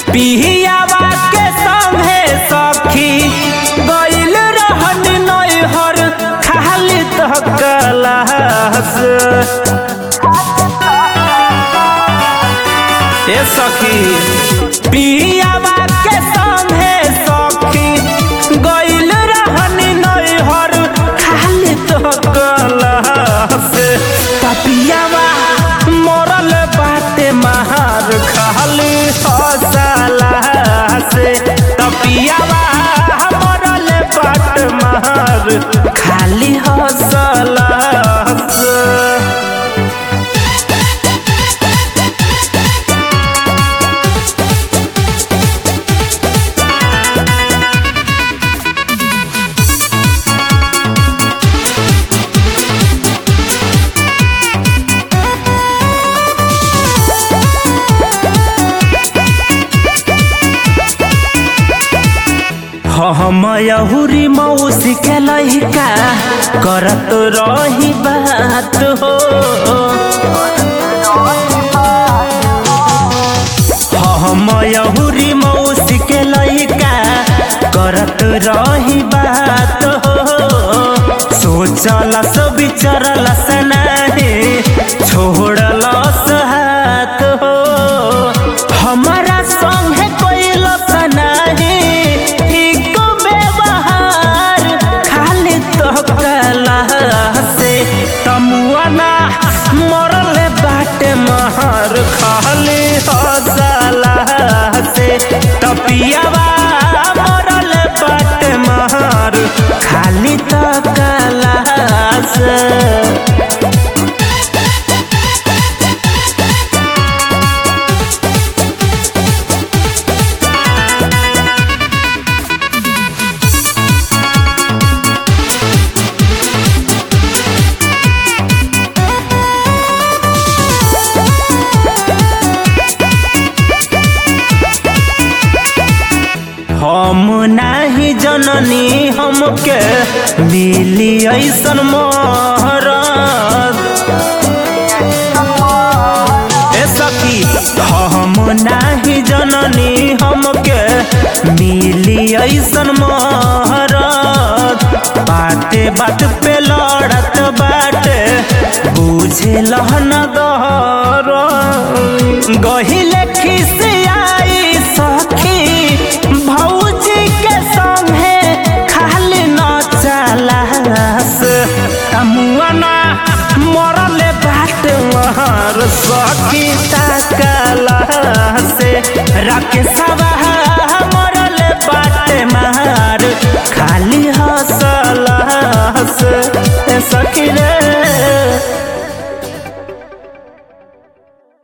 पिहियावा के संगे सखी गइल रहन नैहर खाली तकलास ए सखी पिहियावा के संगे सखी गइल रहन नैहर खाली तकलास तपियावा मरल बाटे महार खाली हसला से तपियावा मरल बाट महार खाली हसला से हम यहुरी मौसी के लइका करत रही बात हो हम यहुरी मौसी के लइका करत रही बात हो सोचल सब विचरल सनाहे छोड़ल हाथ हो हमारा संगे कोइल सनाहे ठीक व्यवहार खाली तो कला से तमुआना मरल बाटे महर खाली हसला से तपियावा मरल बाटे महर खाली तो कला से हम नाही जननी हमके मिली ऐसन मोहरत ए सखी हम नाही जननी हमके मिली ऐसन मोहरत बाते बात पे लड़त बाटे बुझे लहन गहर गहिले खिसियाई सखी भौजी के संगे खाली न चलास मुआना मरले बाट महर सखी तकला से राकेशवा मरले बाट महर